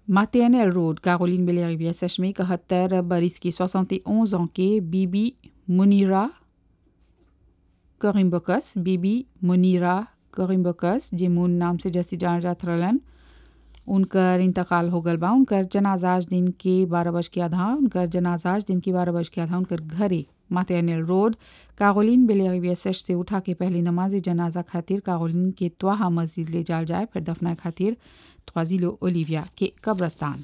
Maternelle Road, Caroline Bellerivière सच में इकहत्तर बरिस की 71 ans के बीबी मुनीरा करिम्बकस बीबी मुनीरा करिम्बकस जे मुन नाम से जैसी जान जात रहलन उनकर इंतकाल हो गल बा उनकर जनाजाज दिन के बारह बज के आधा उनकर जनाजाज दिन के बारह बज के आधा उनकर घरे मातेनियल रोड कागोलिन बेलेरिविया सेश से उठा के पहले नमाज जनाजा खातिर कागोलिन के त्वाहा मस्जिद ले जाल जाए फिर दफना खातिर त्वाजिलो ओलिविया के कब्रस्तान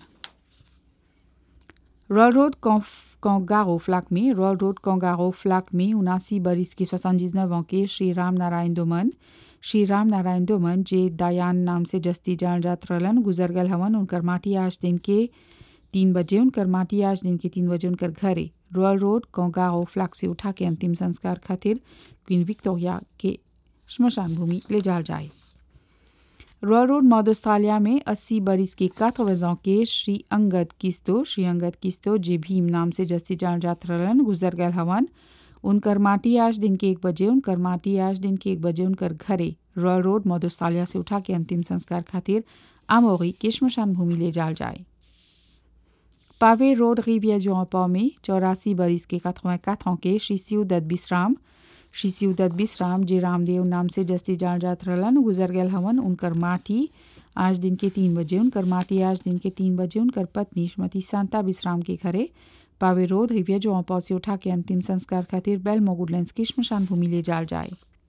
रॉयल रोड कोंगारो फ्लाक में रॉयल रोड कोंगारो फ्लाक में उनासी बरिस की सोसानजिनव के श्री राम नारायण दोमन श्री राम नारायण दोमन जे दायान नाम से जस्ती जान जात रहलन गुजर गल हवन उनकर माटी आज दिन के तीन बजे उनकर माटी आज दिन के तीन बजे उनकर घरे रॉयल रोड कोंगारो फ्लाक से उठा के अंतिम संस्कार खातिर क्वीन विक्टोरिया के श्मशान भूमि ले जाल जाए रॉयल रोड मॉड ऑस्ट्रेलिया में 80 बरिस के quatre ans के श्री अंगद किस्तो श्री अंगद किस्तो जे भीम नाम से जस्ती जान जात रहलन गुजर गल हवन उनकर माटी आज दिन के एक बजे उनकर माटी आज दिन के एक बजे उनकर घरे रॉयल रोड मॉड ऑस्ट्रेलिया से उठा के अंतिम संस्कार खातिर आमोरी के श्मशान भूमि ले जाल जाए पावे रोड रिविया जोपा में चौरासी बरिस के 84 ans के श्री सिउदत बिश्राम श्री सिउदत बिश्राम जे रामदेव नाम से जस्ती जान जात रहलन गुजर गल हवन उनकर माटी आज दिन के तीन बजे उनकर माटी आज दिन के तीन बजे उनकर पत्नी श्रीमती शांता बिश्राम के घरे पावे रोड रिविया जो से उठा के अंतिम संस्कार खातिर बेल मोगुडलैंड की श्मशान भूमि ले जाल जाए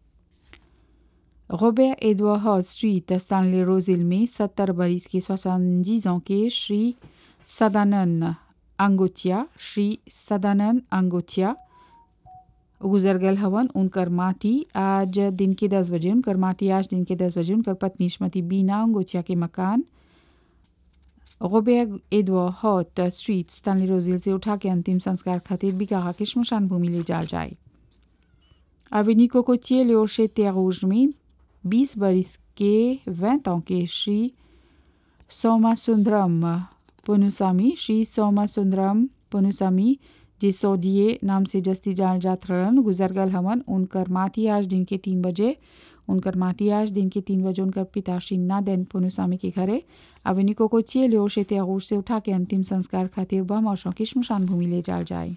Robert Edward Hall Street Stanley Rose Hill में सत्तर बरिस के सोसानजीज के श्री सदानंद अंगोचिया श्री सदानंद अंगोचिया गुजर गल हवन उनकर माटी आज दिन के दस बजे उनकर माटी आज दिन के दस बजे उनकर पत्नी श्रीमती बीना अंगोचिया के मकान Robert Edward Hall Street Stanley Rose Hill से उठा के अंतिम संस्कार खातिर बिकाहा के श्मशान भूमि ले जाल जाए अवेनी कोकोचिए लियोशे त्यारूज में 20 बरिस के 20 ans के श्री सोमा सुंदरम पुनुसामी श्री सोमा सुंदरम पुनुसामी जे सोडिये नाम से जस्ती जान जात रहन गुजर गल हमन उनकर माटी आज दिन के तीन बजे उनकर माटी आज दिन के तीन बजे उनकर पिता श्री नादेन पुनुसामी के घरे अवेनी कोकोचिए लियोशे त्यारूज से उठा के अंतिम संस्कार खातिर बम और की श्मशान भूमि ले जाल जाए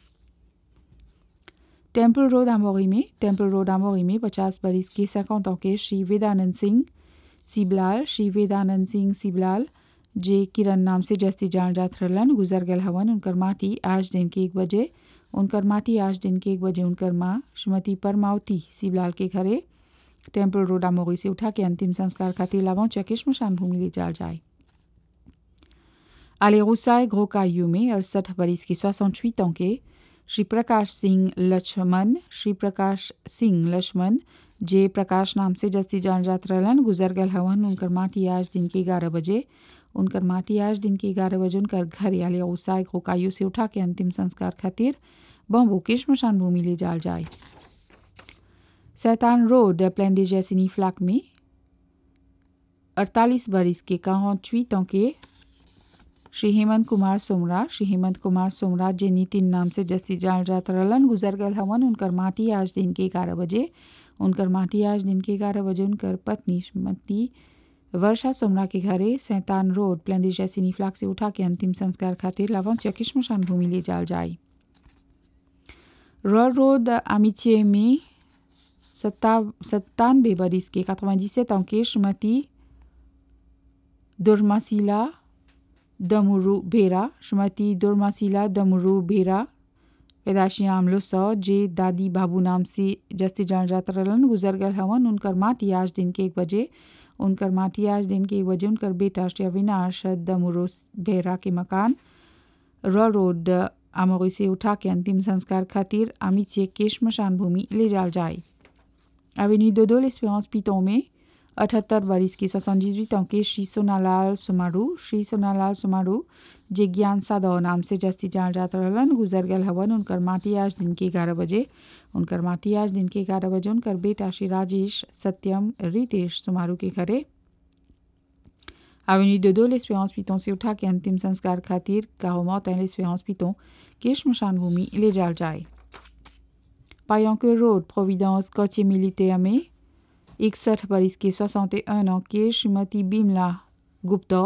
टेम्पल रोड आमोरी में टेम्पल रोड आमोरी में पचास बरिस के सैकौत के श्री वेदानंद सिंह सिबलाल श्री वेदानंद सिंह सिबलाल जे किरण नाम से जस्ती जान जात रहलन गुजर गल हवन उनकर माटी आज दिन के एक बजे उनकर माटी आज दिन के एक बजे उनकर माँ श्रीमती परमावती सिबलाल के घरे टेम्पल रोड आमोरी से उठा के अंतिम संस्कार खातिर लावों चौके श्मशान भूमि ले जाल जाए आले गुसाए घोकायु में अड़सठ बरिस की सोसठ ans के श्री प्रकाश सिंह लक्ष्मण श्री प्रकाश सिंह लक्ष्मण जे प्रकाश नाम से जस्ती जान जात रहलन गुजर गल हवन उनकर माटी आज दिन के ग्यारह बजे उनकर माटी आज दिन के ग्यारह बजे उनकर घर याले ओसाय घोकायु से उठा के अंतिम संस्कार खातिर बम्बू के श्मशान भूमि ले जाल जाए सैतान रोड प्लेन दे जैसिनी फ्लैक में अड़तालीस बरिस के quarante ans के श्री हेमंत कुमार सोमरा श्री हेमंत कुमार सोमरा जे नितिन नाम से जस्ती जान जात रहलन गुजर गल हवन उनकर माटी आज दिन के ग्यारह बजे उनकर माटी आज दिन के ग्यारह बजे उनकर पत्नी श्रीमती वर्षा सोमरा के घरे सैतान रोड प्लेंदी जैसिनी फ्लाक से उठा के अंतिम संस्कार खातिर लावंच या किश्मशान भूमि ले जाल जाए रॉयल रोड अमिचे में सत्ता सत्तानवे बरिस के quatre-vingt-dix-sept ans के श्रीमती दुर्मासिला दमुरु बेरा श्रीमती दुर्मासिला दमुरु बेरा पैदाशी नाम लो सौ जे दादी बाबू नाम से जस्ती जान जात रहलन गुजर गल हवन उनकर माटी आज दिन के एक बजे उनकर माटी आज दिन के एक बजे उनकर बेटा श्री अविनाश दमुरो बेरा के मकान रॉ रोड आमोरी से उठा के अंतिम संस्कार खातिर आमिचे के श्मशान भूमि ले जाल जाए अवेन्यू दोदो लेस्पेरेंस पिटों में अठहत्तर बरिस की सोसठ ans के श्री सोनालाल सुमारू श्री सोनालाल सुमारू जे ज्ञान सादौ नाम से जस्ती जान जात रहलन गुजर गल हवन उनकर माटी आज दिन के ग्यारह बजे उनकर माटी आज दिन के ग्यारह बजे उनकर बेटा श्री राजेश सत्यम रितेश सुमारू के घरे अवेन्यू दोदो लेस्पेरेंस पिटों से उठा के अंतिम संस्कार खातिर काहोमौत लेस्पेरेंस पिटों के श्मशान भूमि ले जाल जाए पायोंके रोड प्रोविडेंस कोचे मिलिटेयर में इकसठ बरिस के 61 ans के श्रीमती बिमला गुप्ता